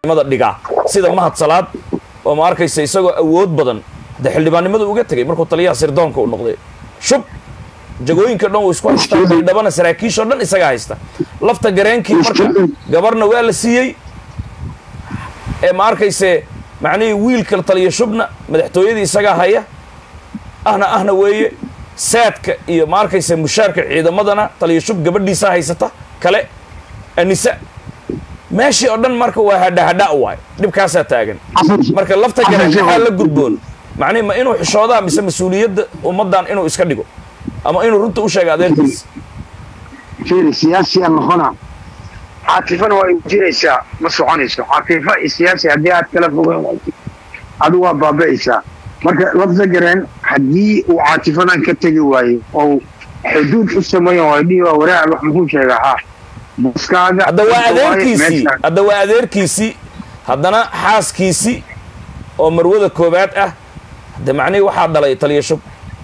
mada dhigaa sida mahad salaad oo ma arkaysa isagoo awood badan de xildhibaannimada uga tegay markuu taliyaha sirdoonka u noqday shub jagooyinka dhan uu isku haystaa baydhabana saraakiishoo dhan isagaa haysta lafta gareenkii marka gabarna waa la siiyey ee ma arkayse macnihii wiilka taliya shubna madaxtooyadii isagaa haya ahna ahna weeye saadka iyo ma arkayse mushaarka ciidamadana taliya shub gabadhiisaa haysata kale anisa meeshii oo dhan marka waa hadhahadha waay dhibkaasaa taagan marka lafta gareen maxaa la gudboon macnihi ma inuu xishoodaa mise mas-uuliyadda ummaddan inuu iska dhigo ama inuu runta u sheega adeerkiisa fiiri siyaasiyaa noqona caatifana waa jiraysaa ma soconayso caatifo iyo siyaasi haddii aad kala fogeyn wayso adigu waa baaba'aysaa marka lafta gareen haddii uu caatifadan ka tegi waayo oo xuduud u sameeya waa dhihi waa waraac wax muxuu sheegaa ha buskaaga hadda waa adeerkiisii hadda waa adeerkiisii haddana xaaskiisii oo marwada koobaad ah hadda macnihii waxaa dhalay taliya shub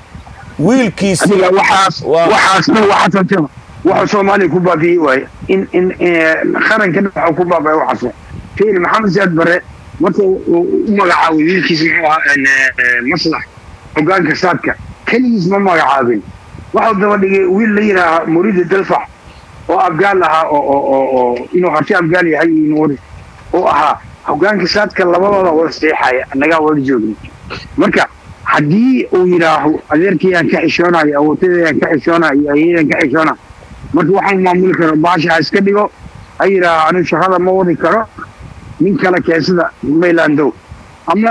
wiilkiisii adiga waxaas waa- waxaasna waxaas waxa soomaaliya ku baabi'iyey waaye in in qaranka waxa ku baaba'ay waxaas fiil maxamed siyaad bare marka uu u magacaabay wiilkiisa muxuu ahaa een, eh, maslax hogaanka saadka keligiis ma magacaabin waxau daba dhigay wiil la yidhaaha muridi dalfax oo afgaal ahaa oo oo oo oo inuu harti afgaal yahay iyo inuu oo ahaa hogaanka saadka labadooda wada seexaya annagaa wada joogna marka haddii uu yidhaaho adeerkayaan ka xishoonayo awootadayaan ka xishoonayo iyo ayadaan ka xishoona marka waxaan maamuli karo baasha ha iska dhigo ha yidhaaho anigu shaqada ma wadi karo nin kale keensada maylandow ama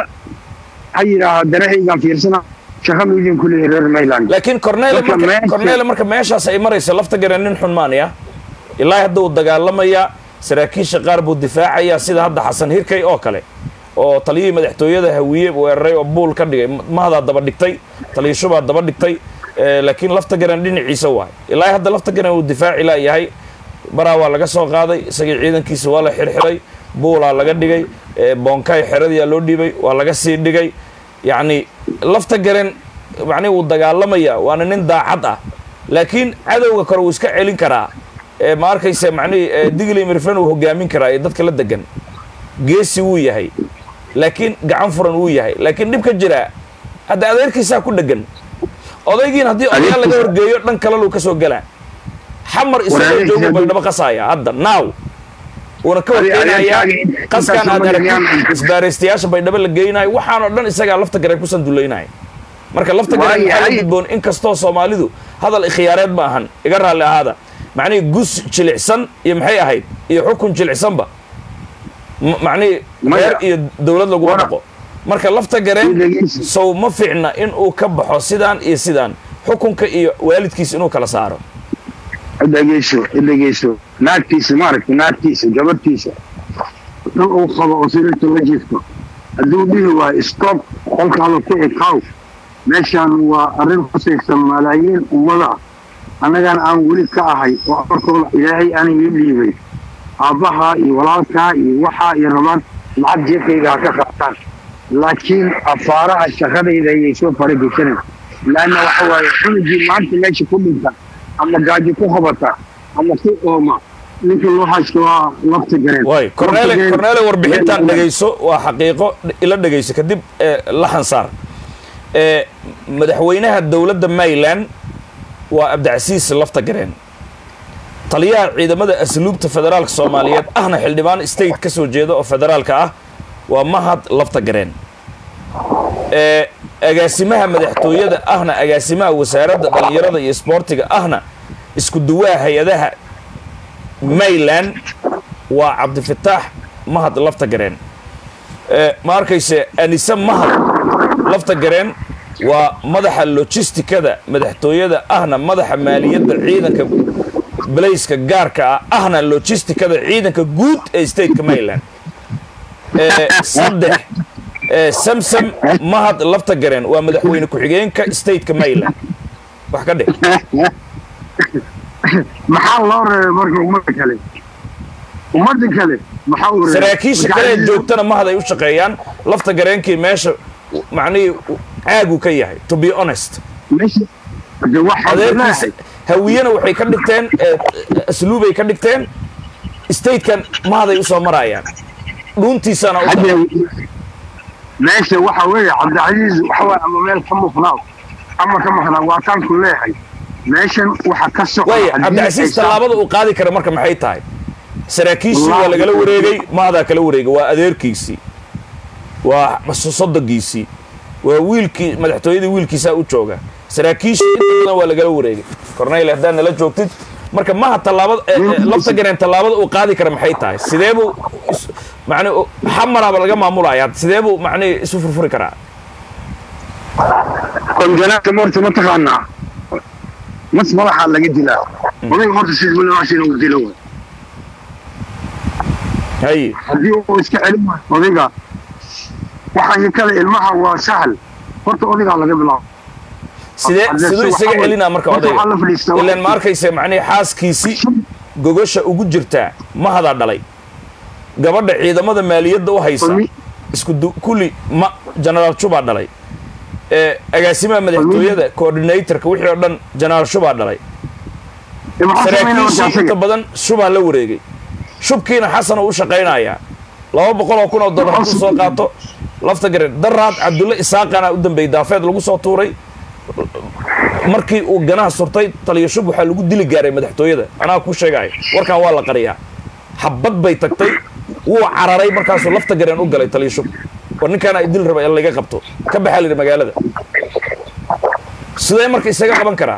ha yidhaaho danahaygaan fiirsana shaqa miidin ku leeyahay reer mayland laakiin cornele Marka marka meesha- cornele marka meeshaas ay maraysa lafta gareen nin xun maanaya ilaahi hadda uu dagaalamayaa saraakiisha qaar buu difaacayaa sida hadda xasan hirkay oo kale oo taliyihii madaxtooyada hawiye weeraray oo buul ka dhigay mahdaa daba dhigtay taliya shubaa daba dhigtay eh, laakiin lafta gareen dhinaciisa waay ilaahi hadda lafta gareen uu difaaci laayahay baraa waa laga soo qaaday isagii ciidankiisa waa la xirxiray buulaa laga dhigay eh, boonkaay xeradiyaa loo dhiibay waa laga sii dhigay yacni lafta garen macnihi wuu dagaalamayaa waana nin daacad ah laakiin cadowga kore wuu iska celin karaa ee ma arkayse macnihii eh, digli mirfan uu hogaamin karaa ee dadka la degan geesi wuu yahay laakiin gacan furan wuu yahay laakiin dhib ka jiraa hadda adeerkiisaa ku dhegan odaygiin haddii odayaal laga horgeeyo dhan kalaluu ka soo galaa xamar isagoo Walaalihiis joogu haddii- baydhabo qasaaya hadda naaw uuna ka Adi- horkeenayaa adeerkaaga qaskan intaas aad ma aragtid yaqaan. isbaaraystayaasha baydhabo la geynayo waxaanoo dhan isagaa lafta gareen ku sandulaynayo marka lafta gareen Waayo, maxaa la ay- gudboon in kastoo soomaalidu hadal ikhtiyaareed ma ahan iga raalli ahaada macnihii gus jilicsan iyo maxay ahayd iyo xukun jilicsanba M- macnihii Maya. reer iyo dowlad laguma Wara. dhaqo marka lafta gareen Dhegeysi. sow ma fiicna in uu ka baxo sidaan iyo sidaan xukunka iyo waalidkiisa inuu kala saaro dhegeyso dhegeyso naagtiisa maaragta naagtiisa gabadhtiisa dhan uu qabo oo sariirta la jiifto hadduu dhihi waayo stop qolkaada ku ekaaw meeshaan waa arrin khusaysa malaayiin ummada annagaan aan weli ka ahay oo amarkooda ilaahay aanay ii dhiibay aabbahaa iyo walaalkaa iyo waxaa iyo rabaan lacag jeefkayga ha ka qaataan laakiin afaaraha shaqadayda ayay soo farageshanay laanna waxa waaye cunugii maanta meesha ku dhinta ama gaajo ku qabata ama ku ooma ninka loo haysto waa lafta gareen waay cornele Lafta gareen- cornele warbixintan dhegayso waa xaqiiqo ila dhegayso kadib eh, la xansaar Eh, madaxweynaha dowladda maryland waa abdicasiis lafta gareen taliyaha ciidamada asluubta federaalka soomaaliyeed ahna xildhibaan state ka soo jeeda oo federaalka ah waa mahad lafta gareen Eh, agaasimaha madaxtooyada ahna agaasimaha wasaaradda dhallinyarada iyo isboortiga ahna isku duwaha hay-adaha mayland waa cabdifataax mahad lafta gareen Eh, ma arkayse anise mahad lafta gareen waa madaxa logistikada madaxtooyada ahna madaxa maaliyadda ciidanka balayska gaarka ah ahna logistikada ciidanka guud ee stateka maryland Eh, saddex eh, samsam mahad lafta gareen waa madaxweyne ku-xigeenka stateka maryland wax ka dhig maxaa loo reebay marka ummadda kale ummadda kale maxaa u reebay saraakiisha kale ee joogtana mahad ay u shaqeeyaan lafta gareenkii meesha macnihii caagu ka yahay to be honest meesha de waxaa adeerkiisa hawiyena waxay ka dhigteen eh, asluubay ka dhigteen statekan mahaday usoo marayaan dhuuntiisana u hadda daran meesha waxa weeye cabdicasiis waxa waaye ama meel ka mufnaaw ama ka maqnaa waa taan ku leeyahay meeshan waxa ka socda waaya haddii cabdicasiis aysan- tallaabada uu qaadi kara marka maxay tahay saraakiishii waa Wallaahi. lagala wareegay maadaa kala wareegay waa adeerkiisii waa sodogiisii waa wiilkii madaxtooyadii wiilkiisaa u jooga saraakiishii inta badan waa lagala wareegay corneyl haddaad nala joogtid marka maha tallaabada eh, eh, lafta gareen tallaabada uu qaadi kara maxay tahay sidee buu is- macni xamaraaba laga maamulaya sidee buu macni isu furfuri karaa konjanaata morta ma taqaanaa mas madaxaa laga dilaa odayga horta sida walaashin uu dilo waay hay haddii uu iska celin waayo odayga waxaan kale ilmaha waa sahal horta odaygaa laga bilaabo sidee Hadda siduu si isaga waxa celinaa marka horta waxaa la odayga fadhiistaa ilaan ma arkaysa macnihi xaaskiisii gogosha ugu jirtaa mahadaa dhalay gabadha ciidamada maaliyadda u haysa Kulmi- isku du- kulli ma genaraal shubaa dhalay ee agaasimaha madaxtooyada coordinatorka wixii oo dhan genaraal shubaa dhalay maxaa sameynaa marka saraakiishii inta asaga badan shubaa la wareegay shubkiina xasan oo u shaqaynayaa laba boqol oo kun oo dollar hadduu soo qaato lafta garen daraad cabdulle isaaqana u dambeeyey daafeed lagu soo tuuray markii uu ganaha surtay taliyo shub waxaa lagu dili gaaray madaxtooyada anaa ku sheegaya warkan waa la qariyaa habad bay tagtay wuu cararay markaasuu lafta gareen u galay taliyo shub war ninkaana ay dil raba in laga qabto ka baxaa la yidhi magaalada sidee marka isaga qaban karaa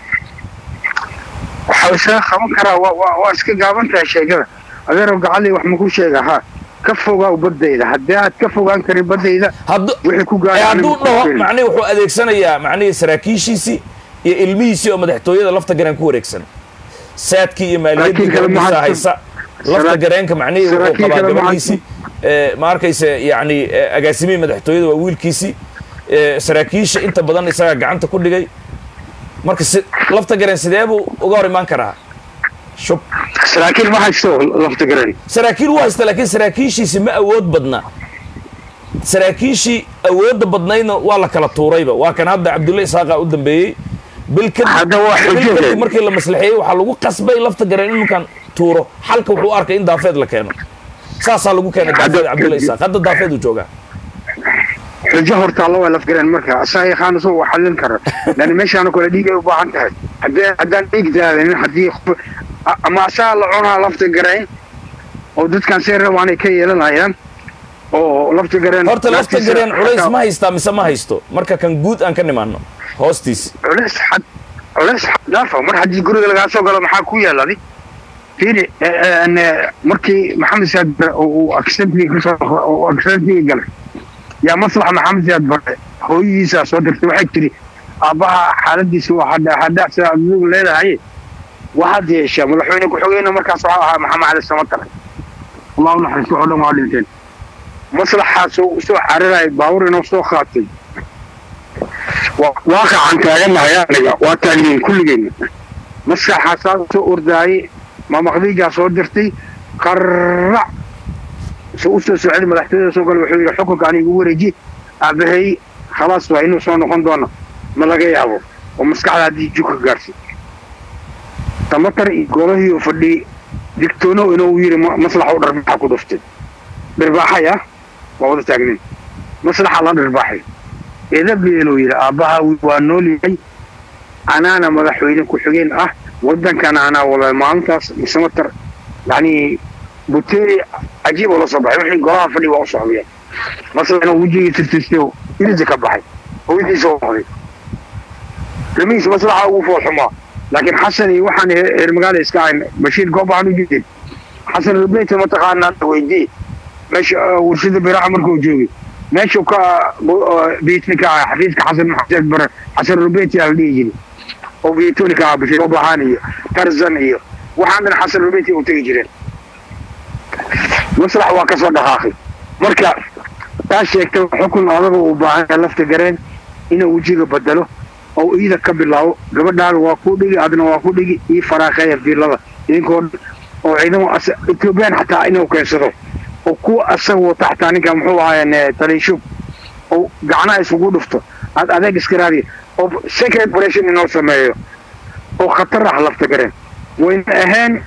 waxaa isaga qaban karaa waa waa waa iska gaaban tahay sheegada adeerow gacalii wax maku sheega ha ka fogaaw baddayda haddii aad ka fogaan karin baddayda haddu wixii ku ee gaara hadduu dhaho macnihi wuxuu adeegsanayaa macnihii saraakiishiisii iyo ilmihiisii oo madaxtooyada lafta gareen ku wareegsan saadkii iyo maaliyaddii Saraakiil kale ma gabadhiisa haysto. haysa lafta Saraa- gareenka macnihii wuxuu saraakiil qabaa kale ma gabadhiisii ee, ma arkaysa yacni ee, agaasimihii madaxtooyada waa wiilkiisii ee, saraakiisha inta badan isagaa gacanta ku dhigay marka si lafta gareen sidee buu uga hor imaan karaa shub saraakiil ma haysto lafta garan saraakiil wuu haysta laakiin saraakiishiisi ma awood badna saraakiishii awoodda badnaydna waa la kala tuurayba waa kan hadda cabdulle isaaqa u dambeeyey bil kadib Hadda waa bil xujo kadib weyn. markii la maslaxeeyey waxaa lagu qasbay lafta gareen in ninkan tuuro xalka wuxuu u arkay in daafeed la keeno saasaa lagu keenay daafeed Hadda- cabdulle isaaq hadda daafeed uu joogaa xujo horta alla waa laf garan marka asaga yaqaan soo wax xallin kara lani meeshaana kale dhiig ay u baahan tahay haddii haddaan dhiig daadanin haddii qof- a- ama asaga la cunaa lafta garayn oo dadkan see rabaanay ka yeelanayaan oo lafta gareen horta lafta laftiisa gareen culays xataa- ma haystaa mise ma haysto marka kan guud aan ka nimaano hoostiisi culays xad culays xad dhaafa mar haddii guriga lagaa soo galo maxaa ku yeeladi fiiri eh, eh, eh, markii maxamed siyaad bare oo uu accidentigii kasoo oo accidentigii galay yaa maslaxa maxamed siyaad bare hooyadiisaa soo dirtay waxay tiri aabbaha xaaladiisa waa hadha hadha sida adigu leedahay waxaad yeeshaa madaxweyne ku-xigeenna markaas waxaa ahaa maxamed cali samatar allahu naxariisto oo dhan waa dhinteen maslaxaas oo usoo cararaya baawur inuu soo qaatay waaqacan taaganahay aniga waa taagniin kulligeenna maskaxaasaa soo ordaayey mamaqdiijaa soo dirtay qarrac se u soo socday madaxtooyada soo gala wuxuu yidhi xukunka aniga igu wareeji aabbahay khalaas waa inuu soo noqon doono ma laga yaabo oo maskaxda haddii juka gaarsi tamatar iyo golahii oo fadhiyey digtoono inuu yidhi ma- maslaxa u dharbaaxa ku dhuftay dhirbaaxay ah waa wada taagnin maslaxa la dhirbaaxay eedabeeluu yidhi aabbaha waa nool yahay anaana madaxweyne ku-xigeen ah waddankana anaa wada maalintaas misamatar yacni buteeri cajiib oo la soo baxay wixii golaha fadhi waa u socdeen maslana wejigii tirtirtay oo irida ka baxay hooyadiisa u noqday ramiis maslaxa ugu foolxumaa laakiin xasan iyo waxaan he- reer magaala iska ahayn bashiir goob waxaan u jeedin xasan rubeyta mataqaanaa weydii meesha uh, warshada biraaca markuu joogay meeshuu ka biitni ka ah xafiiska xasan maxamed bare xasan rubeyti aa la dhihi jiray oo biitoni ka ah bashiir goob ahaan iyo tarzan iyo waxaan dhan xasan rubeyti u tegi jireen maslax waa kasoo dhaqaaqay marka taa sheegtay xukun adaga uu baahan yahay lafta gareen inuu wejiga bedelo oo iida ka bilaabo gabadhaada waa ku dhigi adna waa ku dhigi ii faraaqeeya fiilada idinkoo dhan oo ciidamo as- ethoobiyan xataa inuu keensado oo kuwa asaga wata xataa ninka muxuu ahaayeen taliishub oo gacnaha isugu dhufto aad adeeg iska raadiya oo secret operation inoo sameeyo oo khatar ah lafta gareen wayna ahayn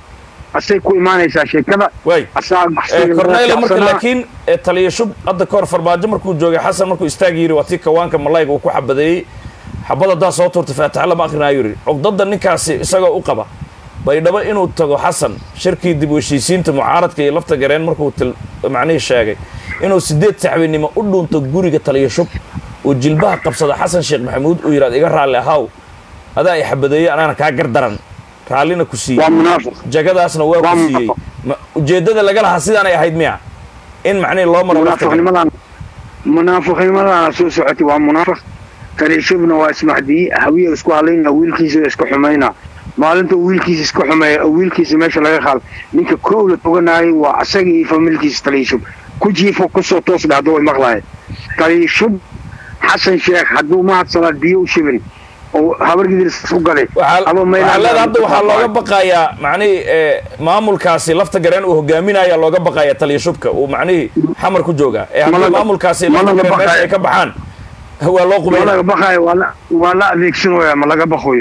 asay ku imaanaysaa sheekada waay asaa corneyle marka laakiin ee taliya shub hadda kahor farmaajo markuu joogay xasan markuu istaag yiri waa tii kawaanka malayga uu ku xabadeeyey xabad haddaa soo tuurtay faataxa lama akrinaayo yidhi cugdada ninkaasi isagoo u qaba baydhabo inuu tago xasan shirkii dib u heshiisiinta mucaaradka iyo lafta gareen markuu til macnihii sheegay inuu sideed saxbinimo u dhuunto guriga taliya shub uu jilbaha qabsado xasan sheekh maxamuud uu yidhahdo iga raalli ahaw adaa i xabadeeyey anaana kaa gardaran raallina ku siiyey waa munaafiq jagadaasna waa Waa ku siiyey munaafiq. Ma- ujeeddada laga lahaa sidaanay ahayd miya in macnihi loo maro lafta gareen munaafiqnimadan munaafiqnimadana soo socotay waa munaafiq taliishubna waa ismahdiye hawiya isku halayna wiilkiisa isku xumayna maalinta uu wiilkiisa isku xumeeya oo wiilkiisa meesha laga qaado ninka koow la toganaayay waa asaga iyo familkiisa taliishub ku jiifo kusoo toos dhahdo way maqlaayeen taliishub xasan sheekh hadduu mahad salaad biyo u shibin oo habargidiis u gaday waxaa ama waxaa leeda hadda waxaa looga baqayaa macnihii ee, maamulkaasi lafta gareen uu hogaaminaya looga baqaya taliya shubka uu macnihii xamar ku joogaa ee haddii Malaga- maamulkaasi lafta malaga gareen meesha baqaya. ay ka baxaan waa loo ma qubayna laga baqaayo waa la- waa la adeegsanaya ma laga baqayo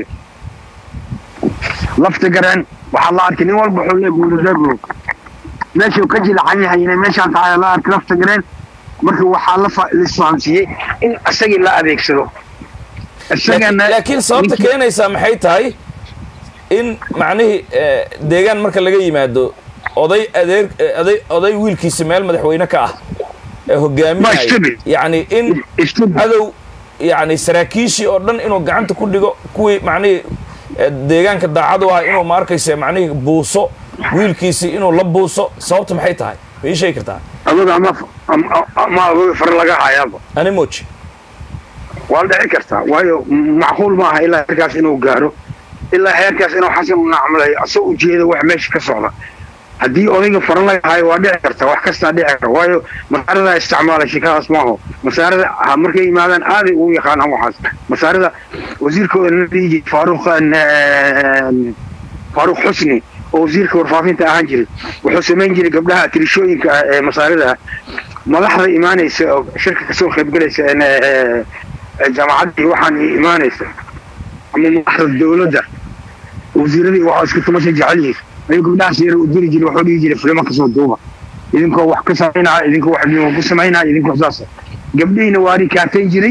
lafta gareen waxaa la arkay nin walba wuxuu leeyahay guuladabo meeshuu ka jilacan yahay inay meeshaan tahay la arkay lafta gareen marka waxaa la fa- la isfahamsiiyey in isagii la adeegsado isagana laakiin laakiin sababta ninkii- keenaysaa maxay tahay in macnihii ee, deegaan marka laga yimaado oday adeer ee, oday oday wiilkiisa meel madaxweyne ka ah ee Ma hogaaminaya istabi. yacni in istabi. cadow yacni saraakiishii oo dhan inuu gacanta ku dhigo kuwii macnihii ee, deegaanka daacad u ah inuu ma arkaysa macnihii buuso wiilkiisii inuu la buuso sababta maxay tahay ma ii sheegi kartaa adoga ama ama- ama adoga far laga hayaaba ani moji waa la dhici kartaa waayo macquul maaha ilaa heerkaas inuu gaaro ilaa heerkaas inuu xasan u nacmalayo asagoo ujeeda wax meesha ka socda haddii odayga faran laga hayo waa dhici karta wax kastaa dhici karta waayo masaarada isticmaalay shekadaas maaho masaarada ha markay yimaadaan aaday ugu yaqaanaan waxaas masaarada wasiirkooda la dhihi jiray faaruq eh, faaruq xusni oo wasiirka warfaafinta ahaan jiray wuxuu samayn jiray gabdhaha tirishooyinka ah ee masaarida ah madaxda imaanaysa oo shirka kasoo qaybgalaysa een, eh, eh, jaamacaddii waxaan imaanaysa ama madaxda dowladda wasiiradii waxaa isku tumasha jecel yihiin ayuu gabdhahaas yara u diri jiray wuxuu dhihi jiray filimo kasoo duuba idinkoo wax ka samaynaya idinkoo wax dhimo ku samaynaya idinkoo saas gabdhihiina waa rikaatayn jiray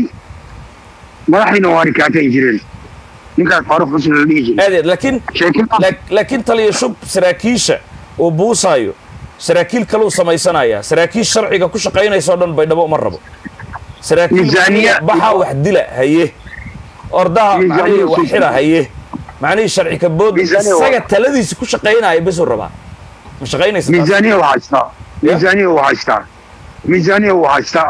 madaxdiina waa rikaatayn jireen ninkaas faaruq xusni la dhihi jiray aad iyo aad laakiin sheekadaas Laak- laakiin taliya shub saraakiisha uu buusaayo saraakiil kaluu samaysanaya saraakiil sharciga ku shaqaynaysa oo dhan baydhabo uma rabo saraakiil Miisaaniya- baxa wax dila haye ordaha Miisaaniya macnihii wax soo- xira haye macnihii sharci ka bood Miisaaniya waa- isaga taladiisa ku shaqaynaya besuu rabaa ma shaqaynaysa taas? miisaaniya waa haystaa miisaaniya waa haystaa miisaaniya waa haystaa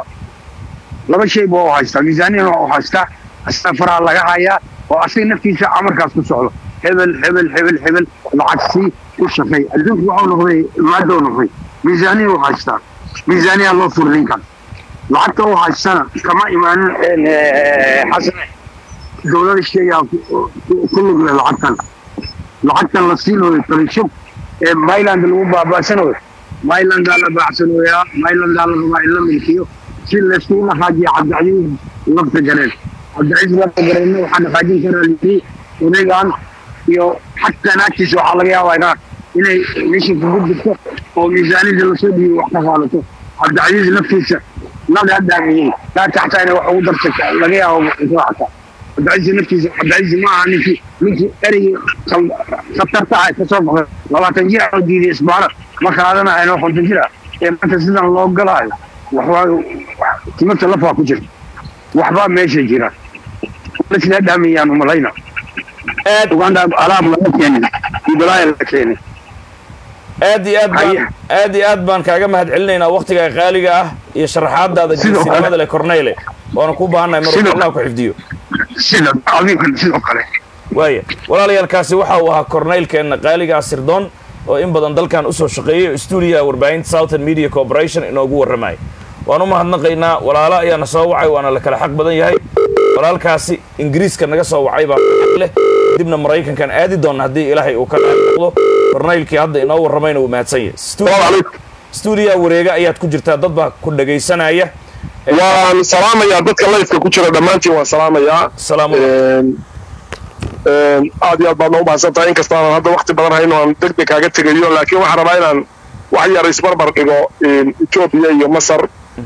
laba shay ba waa haystaa miisaaniyana waa haystaa asaga faraha laga hayaa oo asaga naftiisa amarkaas ku socdo hebel hebel hebel hebel lacag sii u shaqeey adduunku waxuu noqday maadou noqday miisaaniya waa haystaa miisaaniya loo furi ninkan lacagta u haystana kama imaanin een, eh, xasan dowlada sheegaa ku- ku- ku lug leh lacagtan lacagtan la siinayo talishub ee myland lagu baaba'sanayo mylandaa la baacsanayaa mylandaa la rabaa in la milkiyo si layskugu dhaqaajiyo cabdicasiis lafta gareen cabdicasiis lafta gareenna waxaa dhaqaajin karaa lii odaygan iyo xataa naagtiisa waxaa laga yaabaa inaa inay mishinka ku jirto oo miisaanida lasoo dhiibo wax ka qaadato cabdicasiis laftiisa nagaa dhaamiyey naagta xataa inay wax ugu darsato laga yaabo muxuu xataa cabdicasiis naftiisa cabdicasiis ma aha ninkii ninkii ereygii khal- khatarta ah ka soo baxday labaatan jir oo diiday isbaara ma qaadanayo oo konton jir ah ee maanta sidan loo galaayo waxbaa timirta lafaa ku jirta waxbaa meesha jira isla dhaamiyaan umalayna aad uganda alaab laga keenin iyo balaaya laga keenin aad iyo aad baan Haye. aad iyo aad baan kaaga mahad celinaynaa waktiga qaaliga ah iyo sharaxaadaada Sidoo kale. geesinimada leh corneyle waana ku baahannahay mar Sidoo allah ku xifdiyo sida adinkan sidoo kale waaya walaalayaalkaasi waxa uu ahaa corneylkeenna qaaliga ah sirdoon oo in badan dalkan usoo shaqeeyay oo stuudiyaha warbaahinta southern media corporation inoogu warramaya waan u mahadnaqaynaa walaalo ayaana soo wacay waana la kala xaq badan yahay walaalkaasi ingiriiska naga soo wacay baa xaq leh dibna maraykankan aadi doonna haddii ilaahay uu ka noqdo corneylkii hadda inoo warramayna wuu mahadsan yahay Stuudiyo- stuudiyaha wareega ayaad ku jirtaa dad baa ku dhagaysanaya waan salaamayaa dadka layfka ku jira dhammaantiin waan salaamayaa salaamu Een, aad iyo aad baadna u mahadsantahay inkasta aanan hadda wakti badan hayno aan deg deg kaaga tegayo laakiin waxaan rabaa inaan wax yar isbarbar dhigo etoobiya iyo masar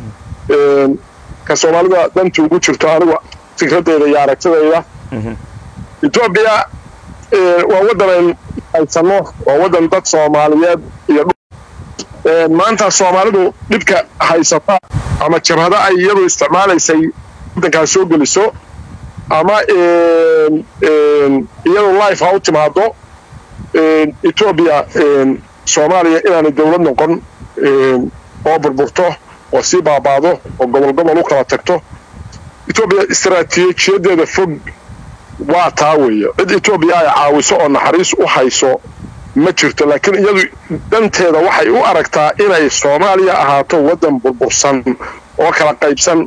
ka soomaalida danta ugu jirto anigu fikradeyda iyo aragtidayda etoobiya waa waddan ayn haysano waa waddan dad soomaaliyeed iyo maanta soomaalidu dhibka haysata ama jabhado ay iyadu isticmaalaysay waddankaas soo geliso ama iyadu life ha u timaado etoobiya soomaaliya inaanay dowlad noqon oo burburto oo sii baabaado oo gobol gobol u kala tagto etoobiya istaraatiijiyadeeda fog waa taa weeye cid etoobiya ay caawiso oo naxariis u hayso ma jirto laakiin iyadu danteeda waxay u aragtaa inay soomaaliya ahaato waddan burbursan oo kala qaybsan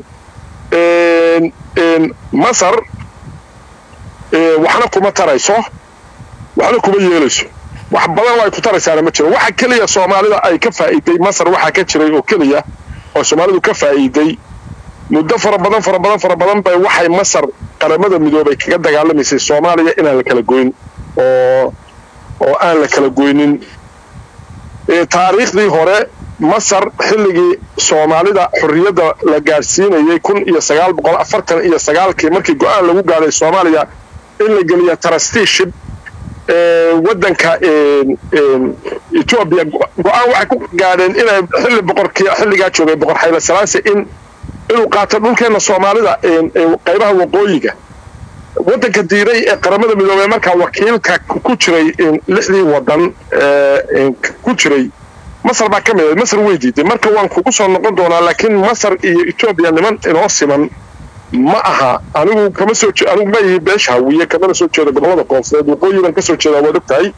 masar waxna kuma tarayso waxna kuma yeelayso wax badan ay ku taraysaana ma jiro waxa keliya soomaalida ay ka faa'iiday masar waxaa ka jiray oo keliya oo soomaalidu ka faa'iiday muddo fara badan fara badan fara badan bay waxay masar qaramada midoobay kaga dagaalamaysay soomaaliya inaan la kala goyn oo oo aan la kala goynin taariikhdii hore masar xilligii soomaalida xorriyadda la gaadhsiinayay kun iyo sagaal boqol afartan iyo sagaalkii markii go-aan lagu gaadhay soomaaliya in la geliya trusteeship waddanka etoobiya go-aan waxay ku gaadheen inay xilli boqorkii xilligaa joogay boqor xayla salaase in inuu qaato dhulkeenna soomaalida qaybaha waqooyiga waddanka diiray ee qaramada midoobey markaa wakiilka ku jiray lixdii waddan ku jiray masar baa ka mid ah masar way diiday marka waan kugu soo noqon doonaa laakiin masar iyo etoobiya niman inoo siman ma aha anigu kama soo anigu ma ihi beesha hawiye kamana soo jeedo gobollada koonfureed waqooyigan ka soo jeedaa waad og tahay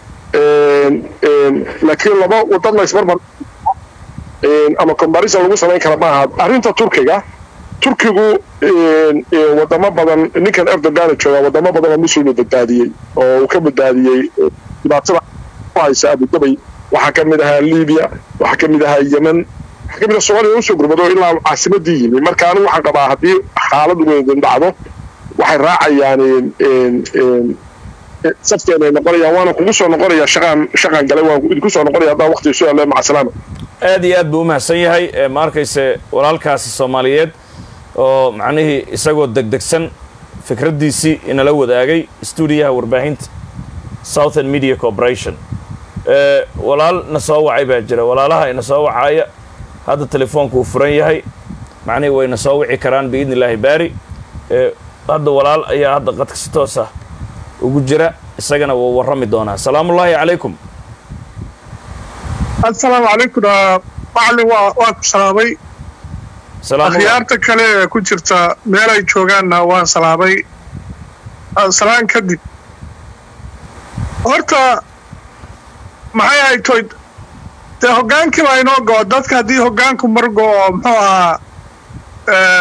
laakiin laba wadad la isbarbar ama comparison lagu samayn kara maaha arrinta turkiga turkigu wadamo badan ninkan erdogan joogaa wadamo badan oo muslimu badbaadiyey oo uu ka badbaadiyey dhibaatada ku haysa abudabay waxaa ka mid ahaa libiya waxaa ka mid ahaa yemen waxaa ka mid ah soomaaliya usoo gurmado ilaa caasimadii yimi marka anigu waxaan qabaa haddii xaalad weydin dhacdo waxay raacayaan safkeenay noqonayaan waana kugu soo noqonaya shaqaan shaqaan galay waan idinku soo noqonaya haddaan waqti isu yalle maca salaama aad iyo aad buu u mahadsan yahay ma arkayse walaalkaasi soomaaliyeed oo macnihii isagoo degdegsan fikraddiisii inala wadaagay stuudiyaha warbaahinta southern media corporation walaal na soo wacay baa jira walaalaha ina soo wacaaya hadda telefoonku uu furan yahay macnihii wayna soo wici karaan biidni illaahi baari hadda walaal ayaa hadda qadka si toos ah ugu jira isagana wuu warrami doonaa salaamullaahi calaykum assalaamu calaykum macalin waa waa ku salaamay akhyaarta kale ee ku jirta meel ay joogaanna waan salaamay salaan kadib horta maxay ahayd toy dee hoggaankii baa inoo go'o dadka haddii hoggaanku mar go'o muxuu ahaa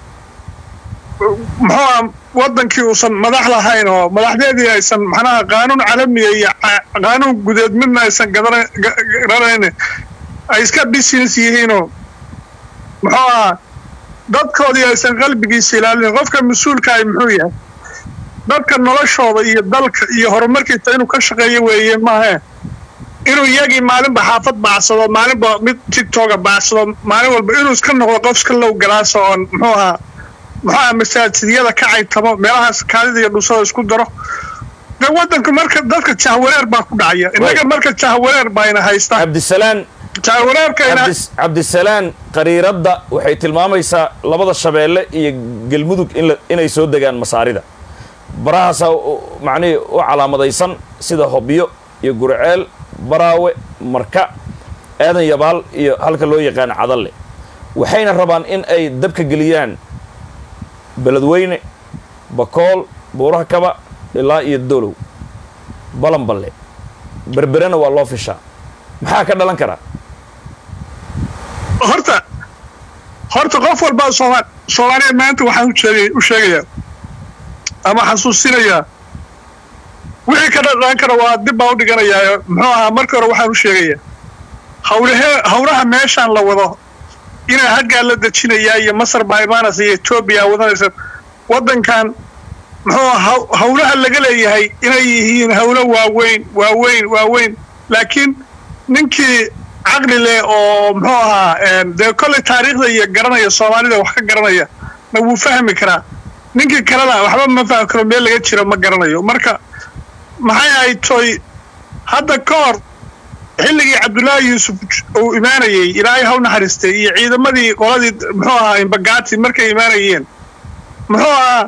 muxuu ahaa waddankii uusan madax lahayn oo madaxdeedii aysan macnaha qaanuun calamiya iyo qaanuun gudeed midna aysan garanayn ay iska business yihiinoo muxuu ahaa dadkoodii aysan qalbigiisa ilaalin qofka mas-uulka ay muxuu yahay dadka noloshooda iyo dalka iyo horumarkiisa inuu ka shaqeeyo weeye maahe inuu iyagii maalinba xaafad baacsado maalinba mid tigtoga baacsado maalin walba inuu iska noqdo qof iska low galaaso oon muxuu ahaa muxuu ahaa masaajidyada ka caytamo meelahaas kaadida iyo dhusada isku daro de waddanka marka dadka jahwareer baa ku dhacaya innaga marka jahwareer baa ina haysta cabdisalaan jahwareerkayna cabdisalaan qariiradda waxay tilmaamaysaa labada shabeelle iyo galmudug inay soo degaan masaarida barahaasaa macnihii u calaamadaysan sida hobyo iyo gurceel baraawe marka aadan yabaal iyo halka loo yaqaan cadalle waxayna rabaan in ay dabka geliyaan beledweyne bakool buuraha kaba ilaa iyo dolow balanballe berberena waa loo fishaa maxaa ka dhalan karaa horta horta qof walbaa sooma soomaaliya maanta waxaan ujeegay u sheegayaa ama xasuusinayaa wixii ka dhalan kara waa dib baa u dhiganayaa muxuu ahaa markii hore waxaan u sheegayaa hawlahee hawlaha meeshaan la wado inay haggaa la dejinayaa iyo masar baa imaanaysa iyo etoobiya wadanaysa waddankan muxuu haw- hawlaha laga leeyahay inay yihiin hawlo waaweyn waaweyn waaweyn laakiin ninkii caqli leh oo muxuu ahaa een, dee kolley taariikhda iyo garanaya soomaalida wax ka garanaya na wuu fahmi karaa ninkii kalena waxba ma fahmi karo meel laga jiro ma garanayo marka maxay ahayd toy hadda ka hor xilligii cabdullaahi yuusuf uu imaanayey ilaahay haw naxariistay iyo ciidamadii qoladii muxuu ahaa imbagaati markay imaanayeen muxuu ahaa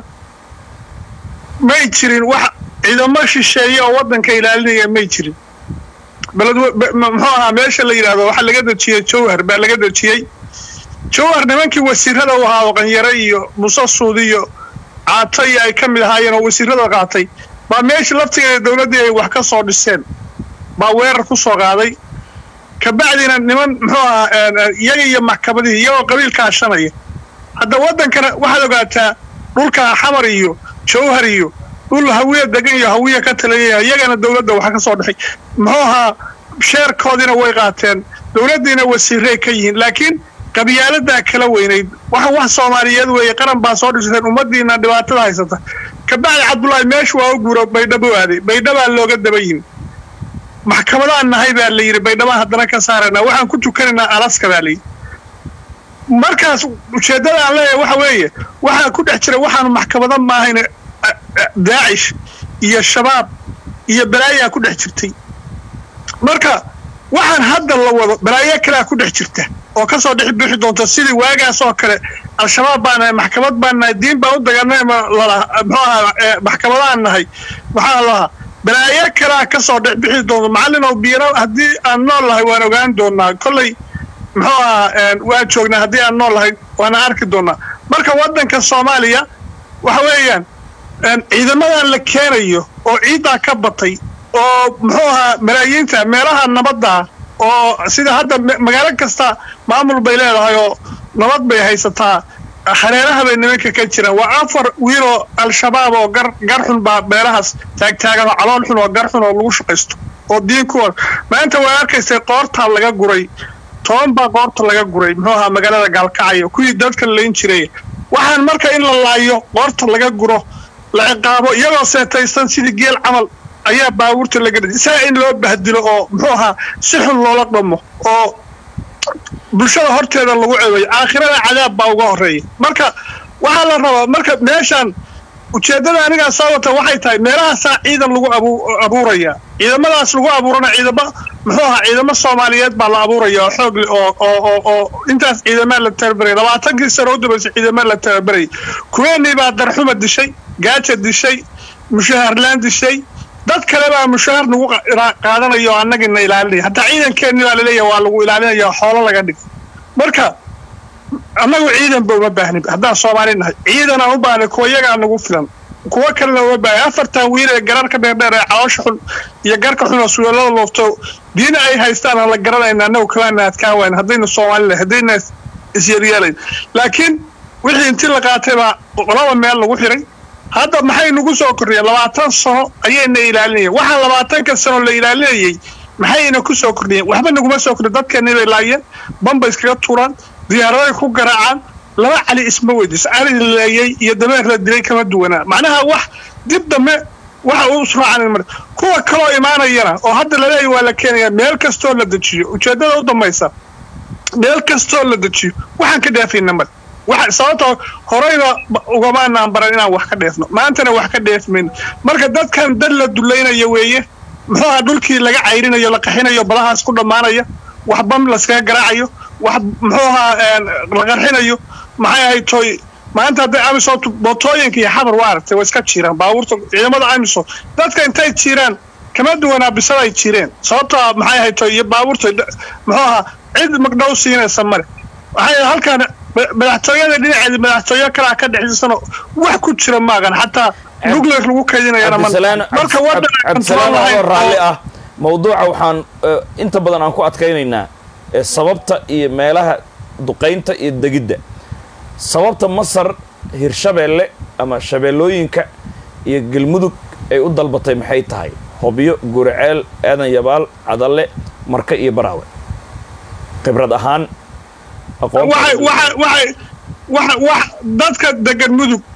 may jirin wax ciidamo shisheeye oo waddanka ilaalinaya may jirin baled be- m- muxuu ahaa meesha la yidhaahdo waxaa laga dejiyey jowhar baa laga dejiyey jowhar nimankii wasiirada u ahaa oo qanyare iyo muuse suudi iyo caato iyo ay ka mid ahaayeen oo wasiirada qaatay baa meesha laftigeeda dowladdii ay wax ka soo dhiseen baa weerar ku soo qaaday kabacdina niman muxuu ahaa een, een, iyaga iyo maxkamadihii iyagoo qabiilka ashanaya hadda waddankana waxaad ogaataa dhulka xamar iyo jowhar iyo dhul hawiya degan iyo hawiya ka taliyaya iyagana dowladda waxa ka soo dhexay muxuu ahaa sheerkoodiina way qaateen dowladdiina wasiiray ka yihiin laakiin qabyaaladaa kala weynayd waxa wax soomaaliyeed weeye qaran baa soo dhisteen ummadiina dhibaatada haysata kabacdi cabdullaahi meeshu waa u guuro baydhabo aaday baydhabaa looga daba yimi maxkamadaan nahay baa la yidhi baydhabaan haddana ka saaraynaa waxaan ku tukanaynaa alaska baa la yidhi markaas ujeeddada aan leeyahay waxa weeye waxaa ku dhex jira waxaanu maxkamado maahayn daacish iyo shabaab iyo balaayaa ku dhex jirtay marka waxaan hadda la wado balaayo kalea ku dhex jirta oo kasoo dhex bixi doonta sidii waagaas oo kale al-shabaab baan nahay maxkamad baan nahay diin baan u daganay ma lalaha muxuu ahaa ee, maxkamadaan nahay maxaa lahaa balaayo kalea kasoo dhex bixi doonta macallin oo biiro haddii aan nool lahay waan ogaan doonaa kolley muxuu ahaa een, waan joognaa haddii aan nool lahay waana arki doonaa marka waddanka soomaaliya waxa weeyaan een, ciidamadan la keenayo oo ciiddaa ka batay oo muxuu ahaa malaayiinta meelaha nabadda oo sida hadda ma- magaalo kasta maamul bay leedahay oo nabad bay haysataa hareeraha bay nimanka ka jiraan waa afar wiiloo al-shabaab oo gar gar xun baa meelahaas taagtaagan oo calool xun oo gar xun oo lagu shaqaysto oo diin ku maanta waa arkaysay qoortaa laga guray toban baa qoorta laga guray muxuu ahaa magaalada gaalkacyo kuwii dadka layn jiray waxaan marka in la laayo qoorta laga guro la ciqaabo iyagoo seetaysan sidii geel camal ayaa baabuurta laga dhigay saa in loo bahdilo oo muxuu ahaa si xun loola dhamo oo bulshada horteeda lagu ceebayo aakhirada cadaab baa uga horeeya marka waxaa la rabaa marka meeshan ujeeddada anigaa soo wata waxay tahay meelahaasaa ciidan lagu abu- abuuraya ciidamadaas lagu abuurana ciidamo muxuu ahaa ciidamo soomaaliyeed baa la abuuraya oo xoog leh oo oo oo oo intaas ciidamaa la tababaraya labaatankii sano u dambaysay ciidamaa la tababarayay kuweenii baa darxuma dishay gaaja dishay mushaharlaan dishay dad kale baa mushahar nagu qa- ira- qaadanaya oo annagina ilaalinaya hataa ciidankeenni baa laleeyahay waa lagu ilaalinaya oo xoolo laga dhig marka annagu ciidan ba uma baahnin haddaan soomaali nahay ciidan aan u baahnay kuwa iyagaa nagu filan kuwo kalena uma baahnin afartan wiil ee gararka dheerdheer ee caloosha xun iyo garka xun oo suulada loofto diina ay haystaan aan la garanayna annagu kalaana adkaan wayn haddaynu soomaali nahay haddayna is- isyeelyeelayn laakiin wixii intii la qaatay baa qolaba meel lagu xiray hadda maxay nagu soo kordhiyeen labaatan sano ayayna ilaalinayeen waxaa labaatanka sano la ilaalinayey maxayna ku soo kordhiyeen waxba naguma soo kordhin dadkeennii bay laayeen bamba iskaga tuuraan diyaaraday ku garaacaan laba cali isma weydiiso cali la laayey iyo dameer la dilay kama duwanaa macnaha wax dib dambe waxa uu israacan mar kuwa kaloo imaanayana oo hadda laleeyahy waa la keenaya meel kastoo la dejiyo ujeeddada u dambaysa meel kastoo la dejiyo waxaan ka dheefayna mar waxa sababtoo horeyba ugamaanaan baran inaan wax ka dheefno maantana wax ka dheefmayno marka dadkan dad la dulaynayo weeye muxuu ahaa dhulkii laga cayrinayo la qaxinayo badahaas ku dhammaanaya wax bam laskaga garaacayo wax muxuu ahaa een, la qarxinayo maxay ahayd toy maanta hadday amisom mootooyinka iyo xabar waa aragtay way iska jiiraan baabuurta ciidamada amisom dadka intay jiiraan kama duwanaa bisada ay jireen sababtoo ah maxay ahayd toy iyo baabuurta d- muxuu ahaa cid magdhow siinaysa male waxay halkan ma- madaxtooyada dhinaceeda madaxtooyo kalaa ka dhexdiisano wax ku jira maagan xataa nuclear lagu kaydinayana ma cabdisalaan marka waddan aan cabdisalaan control adoo lahayn raalli oo- ah mawduuca waxaan eh, inta badan aan ku adkaynaynaa eh, sababta iyo meelaha duqaynta iyo degidda sababta masar hirshabeelle ama shabeellooyinka iyo galmudug ay u dalbatay maxay tahay hobyo guriceel aadan yabaal cadalle marka iyo baraawe khibrad ahaan aqoon waxay waxay waxay waxa wax dadka degan mudug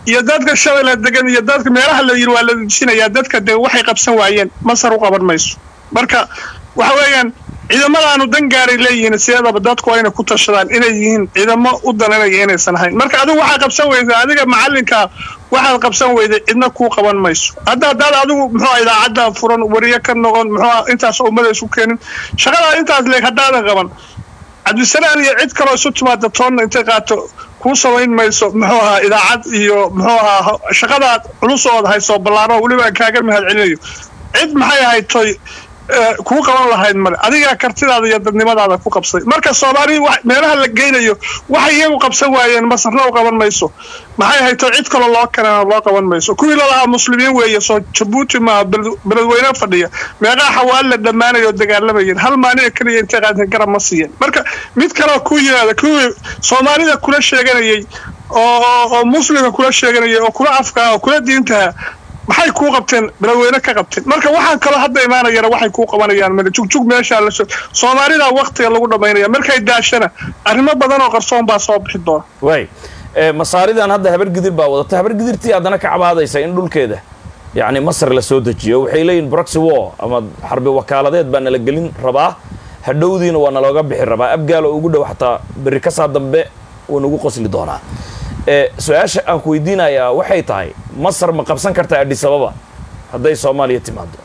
iyo dadka shabeelle degan iyo dadka meelaha la yiri waa la dejinayaa dadka de waxay qabsan waayeen masar u qaban mayso marka waxa weeyaan ciidamadaanu dan gaaray leeyihiin sideedaba dadku waa inay ku tashadaan inay yihiin ciidamo u dananaya inaysan ahayn marka adigu waxaa qabsan weyda adiga macalinka waxaad qabsan weyday cidna kuu qaban mayso hadda haddaad adigu muxuu idaacadda furan wariye ka noqon muxuu intaas ummada isu keenin shaqadaa intaas leeg haddaadan qaban cabdisalaan iyo cid kaloo isu timaada toonna intay qaato kuu samayn mayso muxuu ahaa idaacad iyo muxuu ahaa shaqadaad culus ood hayso ballaaro weliba kaaga mahad celinayo cid maxay ahayd toy kuu qaban lahayd male adigaa kartidaada iyo dadnimadaada ku qabsay marka soomaali meelaha la geynayo waxay iyagu qabsan waayeen masarna u qaban mayso maxay hayto cid kaloo loo kanana loo qaban mayso kuwii lalahaa muslimiin weeye soo jabuuti maaha beledweyne fadhiya meeqaa xawaali la dhammaanayoo dagaalamayeen hal maalina keliya intay qaadeen garab ma siiyeen marka mid kaleo ku yimaada kuwii soomaalida kula sheeganayay oo muslimka kula sheeganayay oo kula afkaa oo kula diintaha maxay kuu qabteen beledweyne ka qabteen marka waxaan kaloo hadda imaanayana waxay kuu qabanayaan male jugjug meeshaa la soomaalida waktiga lagu dhammaynaya markay daashana arrimo badan oo qarsoon baa soo bixi doona waay masaaridan hadda habar gidir baa wadata habar gidirtii haddana ka cabaadaysa in dhulkeeda yacni masar la soo dejiyo waxay leeyihin broxy war ama xarbi wakaaladeed baa nala gelin rabaa hadhowdiina waa nalooga bixi rabaa abgaalo ugu dhow xataa berri kasaa dambe wuu nagu qosli doonaa su-aasha aan ku weydiinayaa waxay tahay masar ma qabsan kartaa adhisababa hadday soomaaliya timaado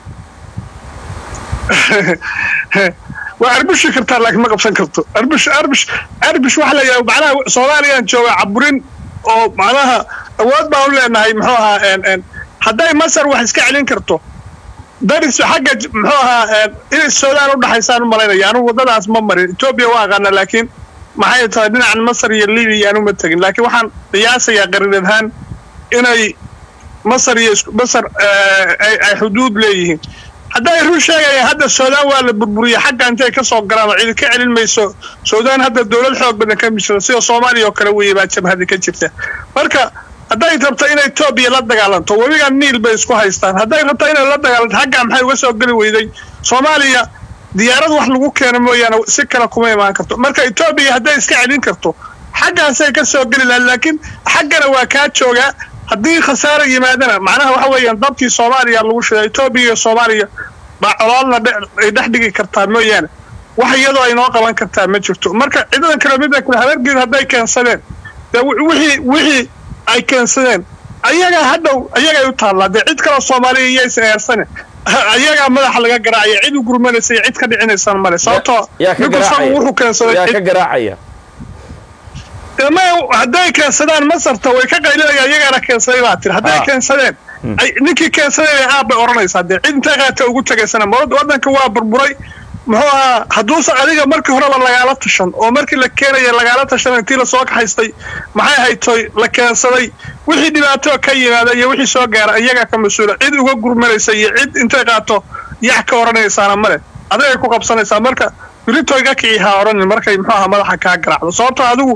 waa arbushi kartaa laakiin ma qabsan karto arbush arbush arbush waxa la yidhaha macnaha soomaaliyaan jooga caburin oo macnaha awood baan u leenahay muxuu ahaa hadday masar wax iska celin karto daris xagga muxuu ahaa inay suudaan u dhaxaysaan u malaynaya anugu waddadaas ma marin etoobiya waa aqaana laakiin maxay tahay dhinacan masar iyo libiya aan uma tegin laakiin waxaan qiyaasayaa qarin ahaan inay masar iyo masar ay xuduud leeyihiin hadday run sheegayaan hadda suudaan waa la burburiya xagga intay ka soo galaan oo cidi ka celin mayso suudaan hadda dowlad xoog badan ka jirta sida soomaaliya oo kale weeye baa jabhadi ka jirta marka hadday rabto inay etoobiya la dagaalanto webiga niil bay isku haystaan hadday rabto inay la dagaalanto xaggaa maxay uga soo geli weyday soomaaliya diyaarad wax lagu keeno mooyaane si kale kuma imaan karto marka etoobiya hadday iska celin karto xaggaasay ka soo geli lahayd laakiin xaggana waa kaa joogaa haddii khasaara yimaadana macnaha waxa weeyaan dabkii soomaaliya lagu shiday etoobiya iyo soomaaliya baa coloolna ay dhex dhigi kartaa mooyaane wax iyadoo ay noo qaban kartaa ma jirto marka ciidadan kale midda kale habargeed hadday keensadeen dee wixii wixii ay keensadeen ayagaa hadhow ayagay u taallaa dee cid kaloo soomaaliya iyaysa eersane ayagaa madaxa laga garaacaya cid u gurmanaysa iyo cid ka dhicinaysaan male sababtoo ninkusagu wuxuu keensaday yaa ka garaacaya ma hadday keensadaan masarta way ka qaylinaya iyagaana keensaday baa tiri hadday keensadeen ninkii keensadeen aab bay odhanaysaa dee cid intay qaata ugu tagaysana waddanka waa burburay muxuu ahaa hadduusan adiga markii horeba lagaala tashan oo markii la keenaya lagaala tashan intii lasoo kaxaystay maxay haytoy la keensaday wixii dhibaato ka yimaada iyo wixii soo gaara iyagaa ka mas-uula cid uga gurmanaysa iyo cid intay qaato yax ka odhanaysaana male adigay ku qabsanaysaa marka biritoy ka kicii ha odhanin markay muxuu ahaa madaxa kaa garaacdo sababtoo adigu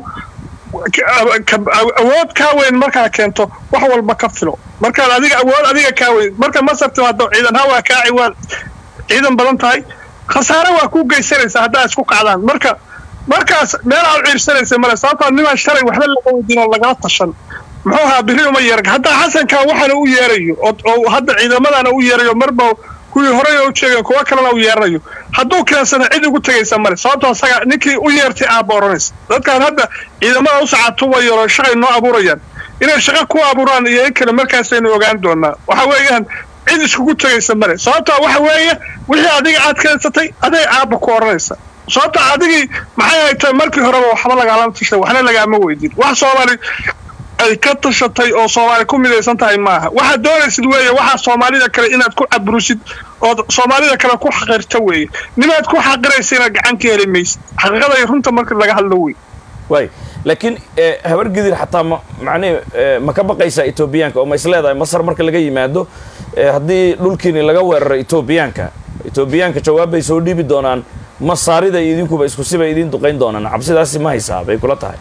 awood kaa weyn markaa keento wax walba ka filo markaad adiga awood adiga kaa weyn marka masar timaado ciidan hawaa kaaci waa ciidan badan tahay khasaare waa ku geysanaysaa haddaa isku kacdaan marka markaas meel aad ciirsanaysa male sababtaa nimaan shalay waxba laga weydiin oo lagala tashan muxuu ahaa biri uma yeerg haddaa xasankaa waxaana u yeerayo oo hadda ciidamadana u yeerayo marba kuwii horey u jeegeen kuwa kalena u yeeranayo hadduu keensana cid ugu tegaysa male sababtoo asaga ninkii u yeertay aabba odhanaysa dadkaan hadda ciidamada u sacatuubayo oo shaqay noo abuurayaan inay shaqo ku abuuraan iyo in kale markaasaynu ogaan doonaa waxa weeyaan cid iskugu tegaysa male sababtaa waxa weeye wixii adiga aad keensatay aday aabba ku odhanaysa sababta adigii maxay haytay markii horeba waxba lagaalama tashay waxna lagaama weydin wax soomaali ay ka tashatay oo soomaali ku midaysan tahay maaha waxaad doonaysid weeye waxaa soomaalida kale inaad ku cabrusid ood soomaalida kale ku xaqirta weeye nimaad ku xaqiraysa inaad gacan ka heli maysid xaqiiqada iyo runta marka laga hadlo wey waay laakiin habar gidir xataa ma macnihi ma ka baqaysaa etoobiyaanka oo ma is leedahay masar marka laga yimaado haddii dhulkiini laga weeraro etoobiyaanka etoobiyaanka jawaab bay soo dhiibi doonaan masaarida iyo idinkuba isku sibay idiin duqayn doonaan cabsidaasi ma haysaa bay kula tahay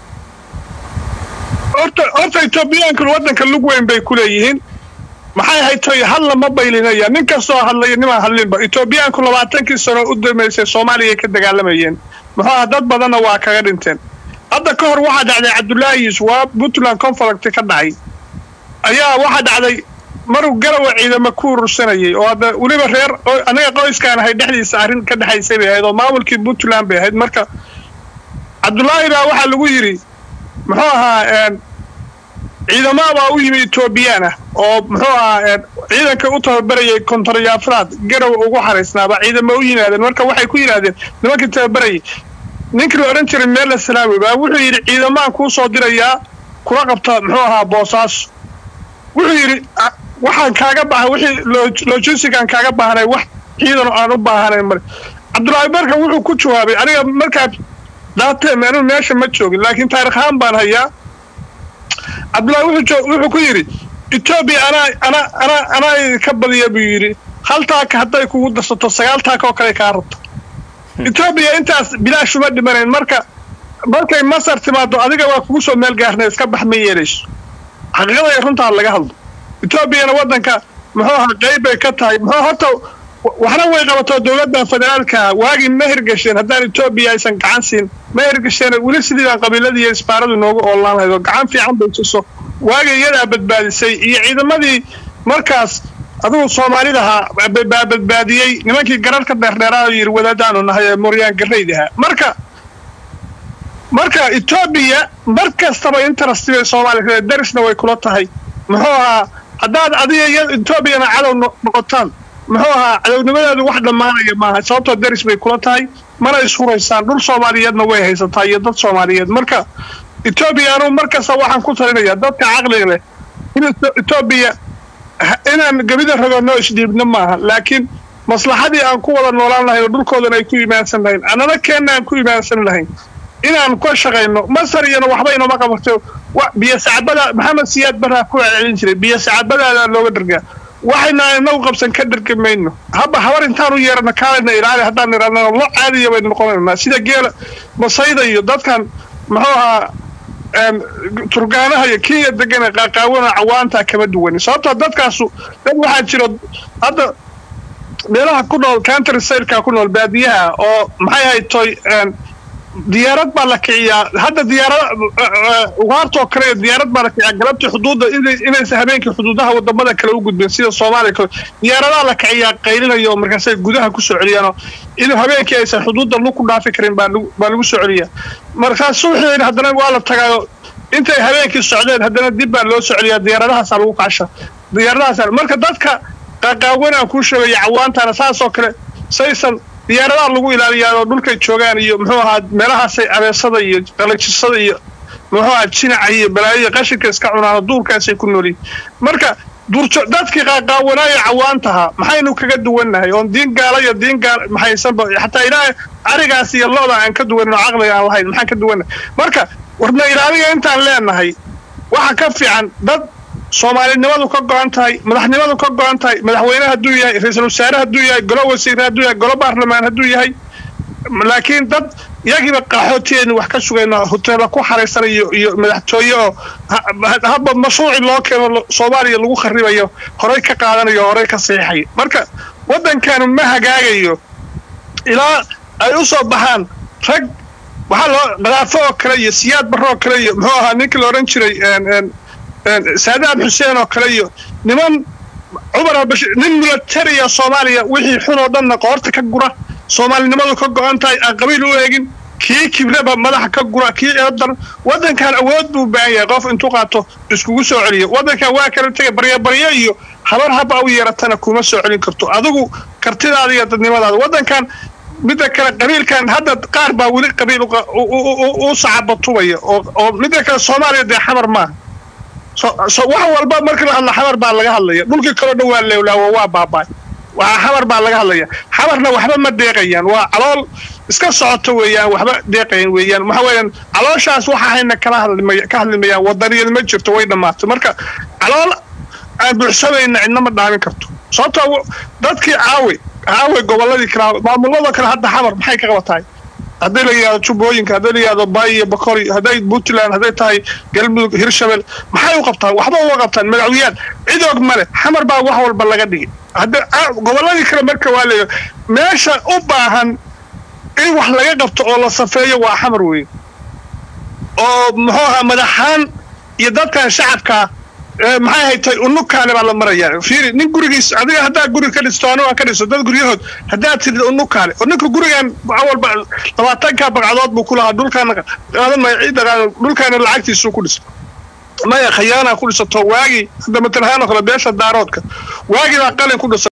horta horta etoobiyaanku waddanka lug weyn bay ku leeyihiin maxay haytoy hadla ma baylinaya nin kastoo hadlaya nimaan hadlinba etoobiyaanku labaatankii sano u damaysay soomaaliya ka dagaalamayeen muxuu aha dad badanna waa kaga dhinteen hadda ka hor waxaa dhacday cabdullaahi yuusuf waa puntland conflict ka dhacay ayaa waxaa dhacday maruu garawa ciidamo ku urursanayay oo hadda weliba reer anaga qoyskaan ahay dhexdiisa arrin ka dhexaysay bay ahayd oo maamulkii puntland bay ahayd marka cabdullaahi baa waxaa lagu yidhi muxuu ahaa ciidamada baa u yimi etoobiyaan ah oo muxuu ahaa ciidanka u tababarayay kontaryaafraad garow ugu xaraysnaaba ciidamo u yimaadeen marka waxay ku yidhaahdeen nimankii tababarayay ninkii la odhan jiray meella salaawi baa wuxuu yidhi ciidamaan kuu soo dirayaa kula qabta muxuu ahaa boosaaso wuxuu yidhi waxaan kaaga baahan wixii logistican kaaga baahnay wax ciidan aan u baahanayn male cabdullaahi marka wuxuu ku jawaabay aniga markaa daateen anigu meesha ma joogin laakiin taarikh ahaan baan hayaa cabdullaahi wuxuu ku yidhi etoobiya anaa anaa anaa anaa idinka badiya buu yidhi hal taaka hadday kugu darsato sagaal taaka oo kale kaa rabto etoobiya intaas bilaash uma dhimanayn marka markay masar timaado adiga waa kugu soo meel gaarnay iska bax ma yeelayso xaqiiqada runtaa laga hadlo etoobiyana waddanka muxuu ahaa qayb bay ka tahay muxuu horta waxna way qabato dowladda federaalka waagii ma hirgasheen haddaan etoobiya aysan gacan siin ma hirgasheen weli sidii baan qabiiladii iyo isbaaradu noogu oolaan lahayd oo gacan fiican bay tuso waagii iyadaa badbaadisay iyo ciidamadii markaas adugu soomaalidahaa baa badbaadiyey nimankii gararka dheerdheeraa yidhi wadaadaanu nahay ee mooryaan garrayd ahaa marka marka etoobiya mar kastaba interest bay soomaaliya darisna way kula tahay muxuu ahaa haddaad adiga iyo etoobiyana cadow noqotaan muxuu ahaa cadownimadeedu wax dhammaanaya maaha sababtoo daris bay kula tahay mana ishuraysaan dhul soomaaliyeedna way haysataa iyo dad soomaaliyeed marka etoobiya anuu mar kasta waxaan ku talinayaa dadka caqliga leh in etoobiya inaan gebida ragoonno isdhiibno maaha laakiin maslaxadii aan ku wada noolaan lahayn oo dhulkoodan ay ku imaansan lahayn annana keenna aan ku imaansan lahayn inaan ka shaqayno masar iyana waxba inoma qabato biyo sacabada maxamed siyaad baraa ku celcelin jiray biyo sacabadaadaa looga dhargaa waxayna inagu qabsan ka dhargi mayno haba habar intaan u yeerana kaalayna ilaali haddaan idhahnana lo caadiya baynu noqonaynaa sida geela masayda iyo dadkan muxuu ahaa turgaanaha iyo kenya degana qaaqaawana cawaantaa kama duwan sababtoo dadkaasu dad waxaa jiro hadda meelaha ku nool country sailka ku nool baadiyaha oo maxay ahayd toy diyaarad baa la kiciyaa hadda diyaarada ugaartoo kale iyo diyaarad baa la kiciyaa galabtii xuduudda inaysan habeenkii xuduudaha wadamada kale u gudbin sida soomaaliya kale diyaaradaha la kiciyaa qaylinayo oo markaasay gudaha ku soo celiyaanoo in habeenkii aysan xuduudda lug ku dhaafi karin baa lagu soo celiyaa markaas subaxii haddana waa la tagaayo intay habeenkii socdeen haddana dib baa loo soo celiyaa diyaaradahaasa lagu kacsha diyaaradahaas marka dadka qaqaawan aan kuu sheegaya cawaantana saasoo kale saysan diyaaradaha lagu ilaaliyaa oo dhulkay joogaan iyo muxuu ahaa meelahaasay abeesada iyo qalajisada iyo muxuu ahaa jinaca iyo balaayoiyo qashinka iska cunaano duurkaasay ku noolyihin marka duurjo dadkii qaaqaawanaayo cawaantaha maxaynu kaga duwannahay oon diin gaala iyo diin gaal maxaysanba xataa ilaahay arigaas iyo looda aan ka duwanin oo caqliga aan lahayn maxaan ka duwannahay marka warna ilaaliga intaan leenahay waxa ka fiican dad soomaalinimadu ka go-an tahay madaxnimadu ka go-an tahay madaxweyne hadduu yahay ra-iisul wasaare hadduu yahay golo wasiire hadduu yahay golo baarlamaan hadduu yahay laakiin dad iyagiiba qaxootiyeenu wax ka sugayno hoteela ku xaraysanayo iyo madaxtooye oo haba mashruuci loo keeno soomaaliya lagu kharibayo horey ka qaadanayo horey ka saxiixayo marka waddankanu ma hagaagayo ilaa ay u soo baxaan rag waxaa loo qadaafo oo kale iyo siyaad barro oo kale iyo muxuu ahaa ninkii la odhan jiray saadaam xuseen oo kale iyo niman cumar albashir nin milatariya soomaaliya wixii xun oo dhanna qoorta ka gura soomaalinimadu ka go-an tahay aan qabiil u eegin kii kibreba madaxa ka gura kii eedan waddankan awood buu baahan yahay qof intuu qaato iskugu soo celiyo waddankan waa kala tegay baryabaryo iyo habar haba u yeeratana kuma soo celin karto adigu kartidaada iyo dadnimadaada waddankan midda kale qabiilkan hadda qaar baa weli qabiil u sacabatubaya oo midda kale soomaaliya dee xamar maaha wax walba markii la hadla xamar baa laga hadlaya dhulkii kaloo dhan waa leewlaawo waa baabaay waa xamar baa laga hadlaya xamarna waxba ma deeqayaan waa calool iska socoto weeyaan waxba deeqayan weeyaan waxa weeyaan calooshaas waxa hayna kala hadlimaya ka hadlimayaan wadaniyad ma jirto way dhammaatay marka calool aan buuxsamayna cidna ma dhaamin karto sababtoo dadkii caawe caawe gobolladii kale maamulada kale hadda xamar maxay ka qabatahay hadday la yidhahdo jubbooyinka hadday la yidhahdo baay iyo bakori hadday puntland hadday tahay galmudug hirshabel maxay u qabtaan waxba uma qabtaan madaxweyaan cid og male xamar baa wax walba laga dhigay hadda gobolladii kale marka waa leeya meesha u baahan in wax laga qabto oo la safeeyo waa xamar weeye oo muxuu ahaa madaxaan iyo dadkan shacabkaa ee, maxay haytay unukaale baa la marayaa fiiri nin gurigiis adiga haddaa guri ka dhisto anigu aan ka dhisto dad guryahood haddaad tidid unukaale oo ninka gurigan awalba labaatanka bagcadood buu ku lahaa dhulkaana qaadan maya ciidda qaadan dhulkaana lacagtiisuu ku dhistay maya khayaanaa ku dhisato waagii hadda matalahaan oo kale beesha daaroodka waagii baa qalin ku dhisa